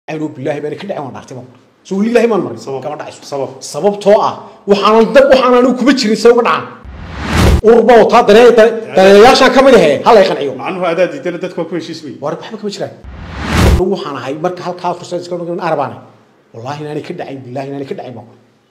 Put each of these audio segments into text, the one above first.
anu bilaahi baan ka dhacin waan dhaartay baan soo weli ilaahi maan marin Sabab. kama dhacayso sabab sababtoo ah waxaanan dab waxaan anigu kuma jirin se uga dhacan urba wataa danee daneeyayaashaan ka mid ahe hala i qanciyo macnuhu adaa diidana dadku waa ku heshiis wey war waxba kama jiraan anigu waxaan ahay marka halkaa fursad iska dhigan arabaane wallaahi inaanay ka dhacayn bilaahi inaanay ka dhacayn baan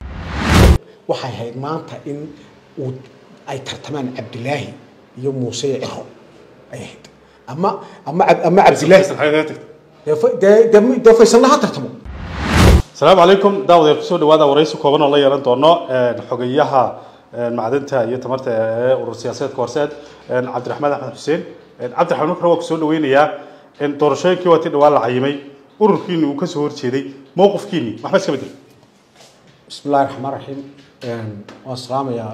waxay ahayd maanta in uu ay tartamaan cabdilaahi iyo muuse iyo ciro ay ahayd ama ama Cab- ama cabdilaahi Faysal, xagee kaga tagtay dee fa- dee- dee dee faysalna ha tartamo asalaamu calaykum daawadayaal kusoo dhawaada waraysi kooban oo la yeelan doono xogeyaha macdanta iyo tamarta ee urur siyaasadeedka horseed cabdiraxmaan axmed xuseen cabdiraxmaan marka hore waa kusoo dhaweynayaa doorashooyinkii waa tii dhawaan la cayimay ururkiini uu kasoo horjeeday mowqifkiini waxba iska bedel بسم الله الرحمن الرحيم waan salaamayaa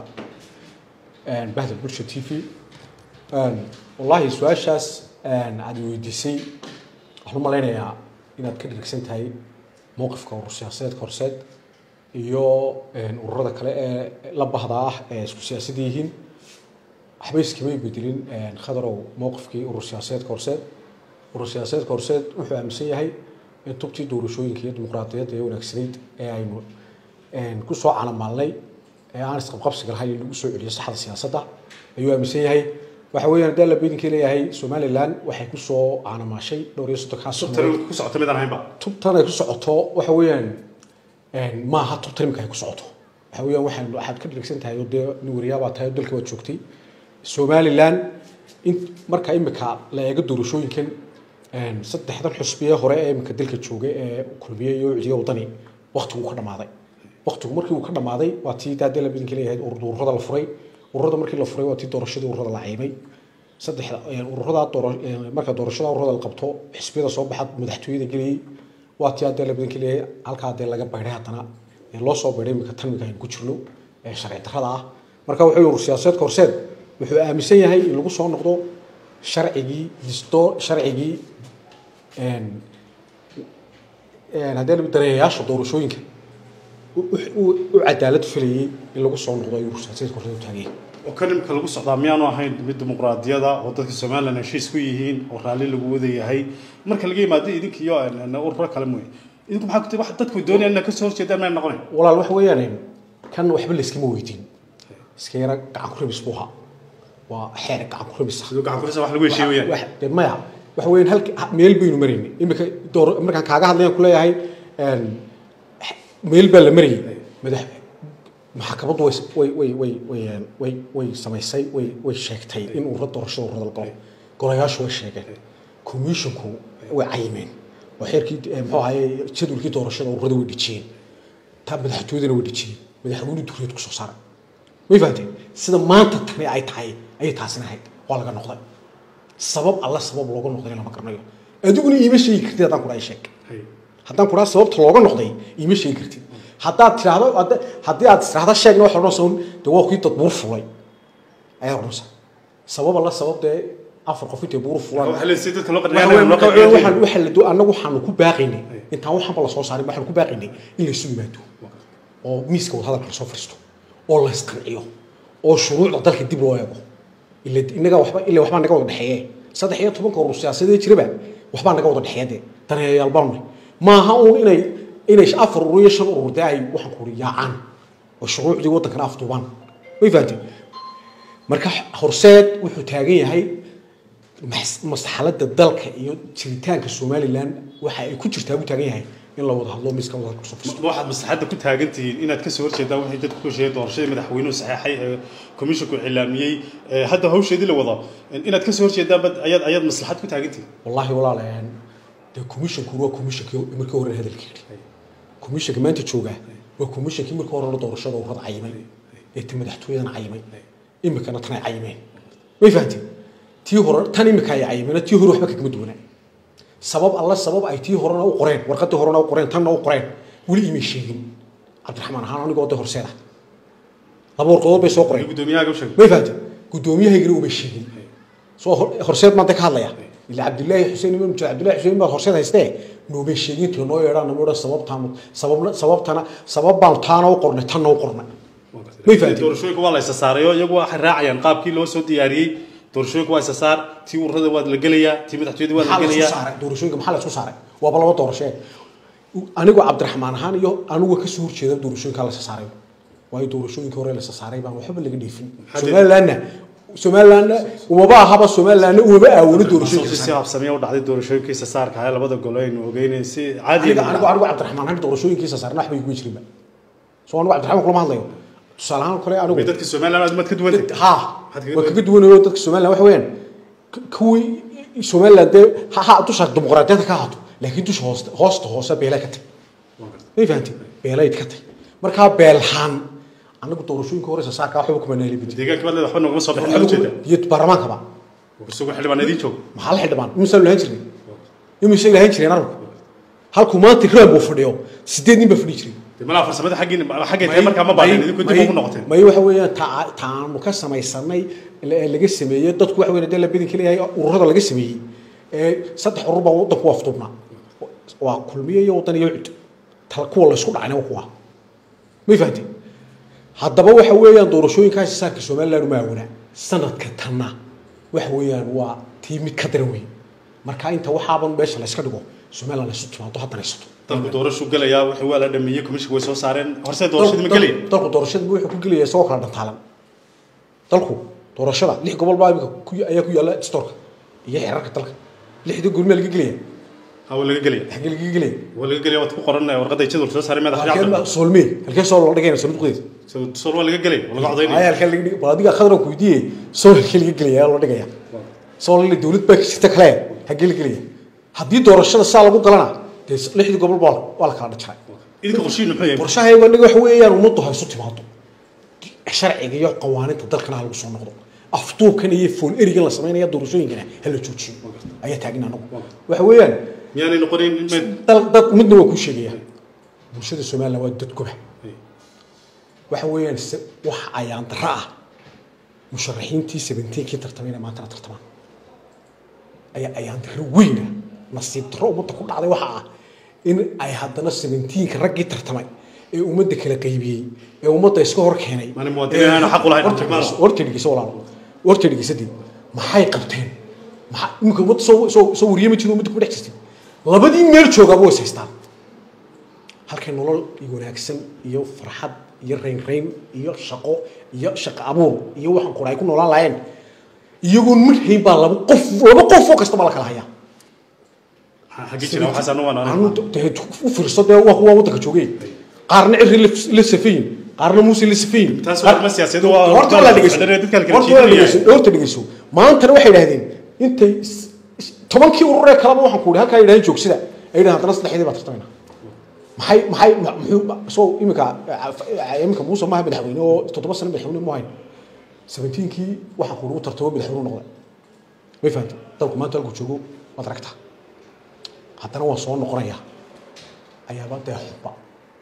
bahda bulsha t v wallahi su-aashaas aad weydiisay waxaan u malaynayaa inaad ka dhirigsan tahay mowqifka urur siyaasadeedka horseed iyo ururada kale ee la bahda ah ee isku siyaasada yihiin waxba iskamay bedelin khadarow mowqifkii urur siyaasadeedka horseed urur siyaasadeedka horseed wuxuu aaminsan yahay in tubtii doorashooyinka iyo dimuqraadiyadda ee wanaagsanayd ee aynu ku soo calamaalnay ee aan isqabqabsiga lahayn in lagu soo celiyo saxda siyaasadda ayuu aaminsan yahay waxa weeyaan haddii alla bedinkii leeyahay somaliland waxay ku soo caanamaashay dhowr iyo soddonkaa sano tani ku socota midaan ahaynba tubtan ay ku socoto waxa weeyaan maaha tub tarimka ay ku socoto waxa weeyaan waxaan waxaad ka dhirigsan tahay oo dee nin wariyaabaa tahay oo dalka waad joogtay somaliland in marka imika la eego doorashooyinkan saddexdan xusbiye hore ee imika dalka joogay ee kulmiye iyo ucdiya wadani waqtigu ka dhamaaday waqtigu markii uu ka dhamaaday waa tii daadee la bidinka leeyahay ururada la furay ururada markii la furay waa tii doorashadii ururada la caymay saddexda ururada doora marka doorashada ururada la qabto xisbiyada soo baxa madaxtooyada geliyey waa tii haddee la bidinka leeyahay halkaa dee laga baydhay haddana ee loo soo baydhay imika tan imika aynu ku jirno ee sharci darrada ah marka wuxuu urur siyaasadeedka horseed wuxuu aaminsan yahay in lagu soo noqdo sharcigii disto sharcigii haddee daneeyayaasha doorashooyinka u cadaalad filayay in lagu soo noqdo ayuu urur siyaasadeedka horseed u taagay oo kan imika lagu socdaa miyaanu ahayn mid dimuqraadiyada oo dadka somaliland heshiis ku yihiin oo raalli lagu wada yahay marka laga yimaado idinka iyo ururo kale mooye idinku maxaa ku wax dadku doonayaan inaad kasoo horjeedaan mayna noqonayn walaal waxa weeyaan kan waxba layskama weydiin iska yara gacan ku rabis buu ahaa waa xeer gacan ku rabis ah sidoo gacan kurisa wax lagu heshiiye weyaan wax dee maya waxa weeyaan halka meel baynu maraynay imika door markaan kaaga hadlayaan ku leeyahay meel baa la marayay madax maxkamaddu way way way way way way way samaysay way way sheegtay in urura doorashada ururada la galo golayaashu way sheegeen commissionku way cayimeen oo xeerkii muxuu ahaye jadwalkii doorashada ururada way dhejiyeen ta madaxtooyadana way dhejiyeen madaxweyne duriyad kusoo saaray way fahanteen sida maanta tani ay tahay ayay taasina ahayd waa laga noqday sabab alla sabab looga noqday lama garanayo adiguna iima sheegi kartid haddaan kudhaa sheeg haddaan kudhaa sababta looga noqday iima sheegi kartid haddaad tiraahdo hadda- haddii aad tiraahdo sheegna waxa odhanaysa un dee waa kii dad buur fulay ayaad odhanaysa sabab alla sabab dee afar qof intay buur fulaan waxa la siiyay dadka loo waxa weeye marka qadnaa waxaan waxa la do annagu waxaanu ku baaqaynay intaan waxanba la soo saarin waxaanu ku baaqaynay in la isu yimaado oo miiska wadahadalka la soo fadhiisto oo la isqanciyo oo shuruucda dalka dib loo eego ila inaga waxba ila waxbaa naga wada dhexeeye saddex iyo tobanka urur siyaasadee jiraba waxbaa naga wada dhexeeye dee daneeyayaal baanu nahay maaha uun inay inay afar urur iyo shan urur dee ay waxaan ku uri yaacaan oo shuruucdii waddankana afduubaan way fahanteen marka horseed wuxuu taagan yahay mas- masxaladda dalka iyo jiritaanka somaliland waxa ay ku jirtaa buu taagan yahay in la wada hadlo miiska wada kusoo fadhiisto waxaad maslaxadda ku taagan tihiin inaad kasoo horjeedaan waxay dadku ku hesheeyeen doorashadii madaxweynuhu saxeexay ee commissionku cilaamiyey ee hadda hawsheedii la wado inaad kasoo horjeedaan bad ayaad ayaad maslaxad ku taagan tihiin wallahi walaalayaal dee commissionku waa commissionkii markii hore hadalka yidhi commissionka maanta jooga waa commissionkii markii hore doorashada ururada cayimay ee ti madaxtooyadana cayimay imikana tan ay cayimeen way fahanteen tii hore tan imika ay cayimeen tii hore waxba kagama duwanaa sabab alla sabab ay tii horena u qoreen warqadii horena u qoreen tanna u qoreen weli imay sheegin cabdiraxmaan ahaan anigoo de horseeda laba warqadood bay soo qoreen guddoomiyahaga u sheegay may fahanteen guddoomiyahaygana uma sheegin soo hor- horseed maanta ka hadlaya ila cabdillaahi xuseen imam jira cabdillahi xuseen baad horseed haystee noomay sheegin tii noo yeedhaan nama odhan sababtaan sababna sababtana sabab baan taana u qornay tanna u qornay may fahanteen doorashooyinka waa la isa saarayo iyagu waxay raacayaan qaabkii loo soo diyaariyey doorashooyinka waa isa saar tii ururada waa la gelayaa tii madaxtooyada waa la maxaa la isku gelayaa saaray doorashooyinka maxaa la isku saaray waaba laba doorashee anigoo cabdiraxmaan ahaan iyo anigu kasoo horjeeda doorashooyinkaa la sasaaray waayo doorashooyinkii hore la sasaaray baan waxba laga dheefin Maxaa somalilandna somalilandna umaba ahaba somalilandna umaba aawolo si doorashooyinka si habsamiya u dhacday doorashooyinkiisa saarka ah labada gole aynu ogeynay si caadi aniga anigu anigu cabdiraxmaan ahaan doorashooyinkiisa saarna waxba iguma jirinba soo anigu cabdiraxmaan kulama hadlayo tusaale ahaan kale anigu dadka Soomaaliland aad mad ka duwantay ha Maxaad kaga waa kaga duwanayo dadka somaliland waxa weeyaan k- kuwii somaliland dee ha ha dusha dimuqraadiyadda ka haato laakiin dusha hoosta hoosta hoose beelay ka tag may fahanti beelayd ka tag markaa beelhaan anagu doorashooyinka horeysa saarka waxba kuma nahelibid deegaanka baad leedahay waxba noogama soo bixin ujeeda iyo baarlamaankaba isugu xildhibaan idiin joogo maxaa la xildhibaan imisaan lahaan jirnay imisay lahaan jireen anagu halkuu maanta reeb uu fadhiyo sideed nin baa fadhi jiray dee malaha farsamada xaggiin xaggay tahay markaa ma baahneen idinku dib ugu noqoteen may waxa weeyaan taa taanu ka samaysanay la- laga sameeyey dadku waxa weeyaan dee la bedin kaleeyahay ururada laga sameeyey ee saddex urur baa waddanku waa afduubnaa waa kulmiye iyo waddan iyo cud tal kuwa la isku dhacayna waa kuwa may fahanteen haddaba waxa weeyaan doorashooyinkaasi saarka somaliland uma aawona sanadka tanna waxa weeyaan waa tii mid ka daran weyn marka inta waxaaban meesha la iska dhigo somaliland la isu timaado haddana haysato dalku doorashu gelayaa wixii waa la dhameeyey commissionka way soo saareen horse doorashadii ma gelaya dalku doorashada wuxuu ku gelaya isagoo kala dhantaalan dalku doorashada lix gobol baa imika ku ayaa ku yaalla storka iyo xeerarka dalka lixda gurmee laga gelaya ha waa laga gelaya xagee laga gelaya waa laga gelaya waad ku qoran warqadda jadwal soo saaray madax halkee yacdan soolmee halkee sool la dhigayna sanduuqdeeda sool waa laga gelaya waa laga ayaa codaynaya halkee laga dhig bal adiga khadra ku weydiiyey sool halkee laga gelaya la dhigaya sool ile dawlad baa ka jirta kale hagee la gelaya haddii doorashada saa lagu galana dee lixdii gobol baa waa la kala dhajaray idinka qorshihiinu muxuu yahay qorshahaygu aniga waxa weeyaan ummaddu ha isu timaado sharciga iyo qawaaniinta dalkana ha lagu soo noqdo afduubkan iyo fool erigan la samaynaya doorashooyinkana ha la joojiyo ayaa taagin anagu waxa weeyaan miyaanay noqonayn in meed dal dad midna waa kuu sheegaya bulshada somaliland waa dad goba waxa weeyaan se- wax ayaan dara ah musharaxiintii sebenteenkii tartamayna maantana tartamaan ayaa ayaan daro weyna nasiib daro ummadda ku dhacday waxa ah in ay haddana sebenteenka raggii tartamay ee ummadda kala qaybiyey ee ummadda iska hor keenay Maalin muwaadiniin aanu xaq u lahayn Horta tartamaan. dhegeyso- horta dhegeyso walaalo horta dhegeysadii maxay qabteen maxaa iminka ummadda soo soo soo wariyey ma jiro ummadda kuma dhex jirtay labadii meel joogaaba way is haystaan halkay nolol iyo wanaagsan iyo farxad iyo raynrayn iyo shaqo iyo shaqo abuur iyo waxaan qura ay ku noolaan lahayn iyagoon mid hayn baa laba qof laba qof oo kasta baa la kala hayaa xaggi jira waxaas anu waan anu dee u fiirso dee waa kuwa waddanka joogay qaarna ciri la- la safayin qaarna muuse la safayin Taas waa arrimo siyaasadeed, waa- horta waa la dhegeyso dadka kala horta waa la jiidanaya. dhegeyso horta dhegeyso maantana waxay idhahdeen intay s- s- tobankii ururee kaleba waxaan ku ihi halkaa yidhahdeen joogsida ay yidhahdeen haddana saddexdii baa tartamayna maxay maxay ma- muxuu soo iminka iminka muuse maaha madaxweyne oo toddoba sano madaxweyne mu hayn sabentiinkii waxaan ku ugu tartamo madaxweyne noqday may fahamtay dalku maanta halku joogo waad aragtaa haddana waan soo noqonaya ayaaba dee xubba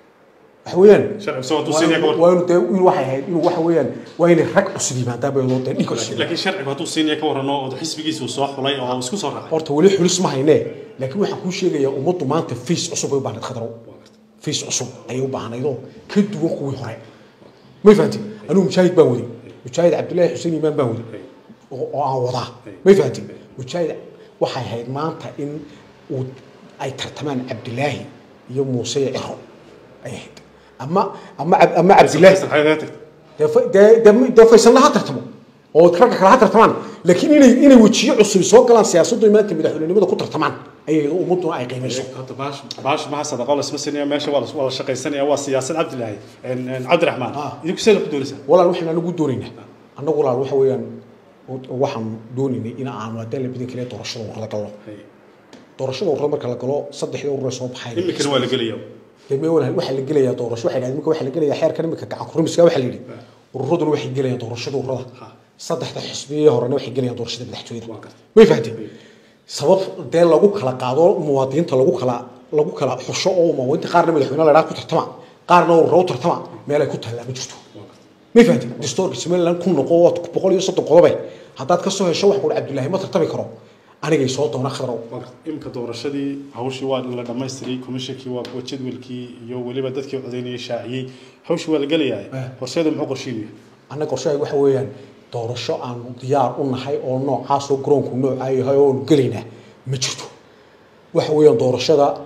waxa weeyaan sharci soo tusinaya ka war waa inuu dee inuu waxay ahayd inuu waxa weeyaan waa inay rag cusub yimaadaan bay dee dhig cusub laakiin sharcigu hadduu siinaya ka warrano oo xisbigiisa uu soo xulay oo isku soo raacay horta weli xulis ma haynee laakiin waxaan kuu sheegayaa ummaddu maanta face cusub bay u baahnayd khadrow face cusub ayay u baahnaydoo ka duwan kuwii hore may fahanti anigu mujaahid baan waday mujaahid cabdullaahi xuseen imaan baan waday oo oo aan wadaa may fahanti mujaahid waxay ahayd maanta in uu ay tartamaan cabdilaahi iyo muuse iyo ciro ay ahayd ama ama cab- ama cabdilaahi Faysal xagee kaga tagtay dee fa- dee- dee- dee faysalna ha tartamo oo ragga kale ha tartamaan laakiin inay inay wejiyo cusub soo galaan siyaasaddu maanta madaxweynenimada ku tartamaan ayay ummadduna ay qiimayso Hadda baash baash maha sadaqa la isma sinaya meesha waa la waa la shaqaysanaya waa siyaasad cabdilaahi en en cabdiraxmaan Ah. idinku see ku doonaysaa walaal waxaan anagu doonaynaa annagu walaal waxa weeyaan waxaan doonaynay in aanu haddaan la bidin kale doorashada ururada galno doorashada ururada marka la galo saddexdii urur ee soo baxay iminkana waa la gelaya dee walaal waxaa la gelayaa doorasho waxay dhahdeen iminka waxaa la gelayaa xeerkan iminka gacan kurimiska waxaa la yidhi ururaduna waxay gelayaan doorashada ururada saddexda xisbiyee horena waxay gelayaan doorashada madaxtooyada Waa gartay. may fahanteen sabab dee lagu kala qaado muwaadiniinta lagu kala lagu kala xusho oo muwaadiniinta qaarna madaxweyne la idhaha ku tartama qaarna ururo u tartama meel ay ku taallaa ma jirto may fahanteen dastuurka somaliland ku noqo waa boqol iyo soddon qodobe haddaad ka soo hesho wax kuhi cabdullaahi ma tartami karo anigay soo doona khadrow imika doorashadii hawshii waa la dhamaystiray komishinkii waa kuwa jadwalkii iyo weliba dadkii codeynayay shaaciyey hawshii waa la gelayaa horseeda muxuu qorsheynaya annaga qorshahay waxa weeyaan doorasho aanu diyaar u nahay oo noocaasoo garoonku noocaa yahay oo aanu gelaynaa ma jirto waxa weeyaan doorashada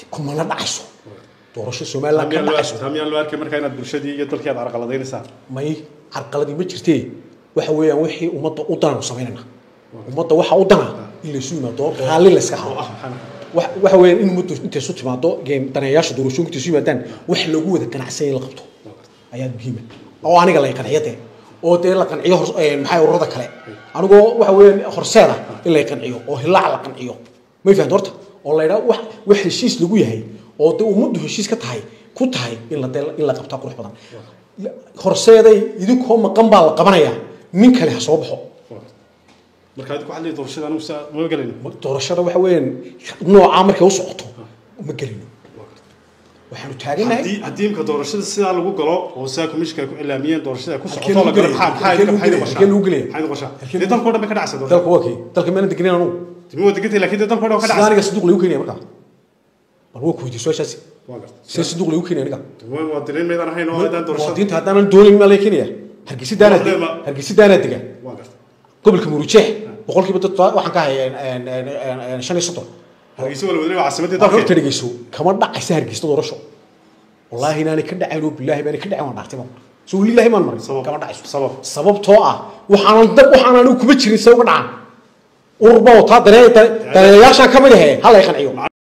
kumana dhacayso doorasho somaliland ka dhacayso miyaan loo arkay markaa inaad bulshadii iyo dalkii aad carqaladaynaysaa may carqaladii ma jirtee waxa weeyaan wixii ummadda u dana samaynayna ummadda waxa u dana in laysu yimaado raalli layska hado wax- waxa weeyaan in ummaddu intay isu timaado geen daneeyaasha doorashooyinka intay isu yimaadaan wax lagu wada ganacsan in la qabto ayaa muhiima oo aniga lay qanciyo dee oo dee la qanciyo hor- een, maxaa ururada kale anigoo waxa weeyaan horseeda in lay qanciyo oo hilaac la qanciyo may fahamta horta oo la yidhaha wax wax heshiis lagu yahay oo dee ummaddu heshiis ka tahay ku tahay in la dee in la qabtaa qurux badan horseeday idinkoo maqan baa la qabanayaa nin kale ha soo baxo marka adigu waxaad leedahay doorashada anigu saa ma gelayno doorashada waxa weeyaan noocaa markay u socoto ma gelino waxaanu taaganahay haddii haddii imka doorashada sidaa lagu galo oo sidaa commissionka ay ku ilaamiyeen doorashada ay ku Halkee socoto la lagu galo gelaya? maxaa maxaa Halkee idinka lagu maxaa idin gelaya? Halkee lagu gelaya? maxaa idin qoshaa Halkee dee lagu- dalka oo dhan bay ka dhacaysa doorashada dalka waa kii dalka meena degnayn anugu timi waa degantay laakiin dee dalka oo dhan ka sida dhacaysa aniga saduuq lagu keenaya markaa bal waa ku weydiiy su-aashaasi waa gartay sida saduuq lagu keenaya aniga waa waa direen maydaan ahayn oo aadaan doorashada muwaadiniinta haddaanan doonayn maa laga keenaya hargeysa daanaa Waxdee dega ma- hargeysa daanaa dega waa gartay gobolka murujeex boqolkiiba dad waxaan ka hayay een, een, een, een, shan iyo soddon hargeysa waa la wadalay waa caasimadii horta dalka dhegeyso kama dhacaysa hargeysa doorasho wallaahi inaanay ka dhacayn oo bilaahi baanay ka dhacin waan dhaartay baan soo lilaahi maan marin Sabab. kama dhacayso sabab sababtoo ah waxaanan dab waxaan anigu kuma jirin se uga dhacan urba wataa daneeyaashaan ka mid ahe ha lay qanciyo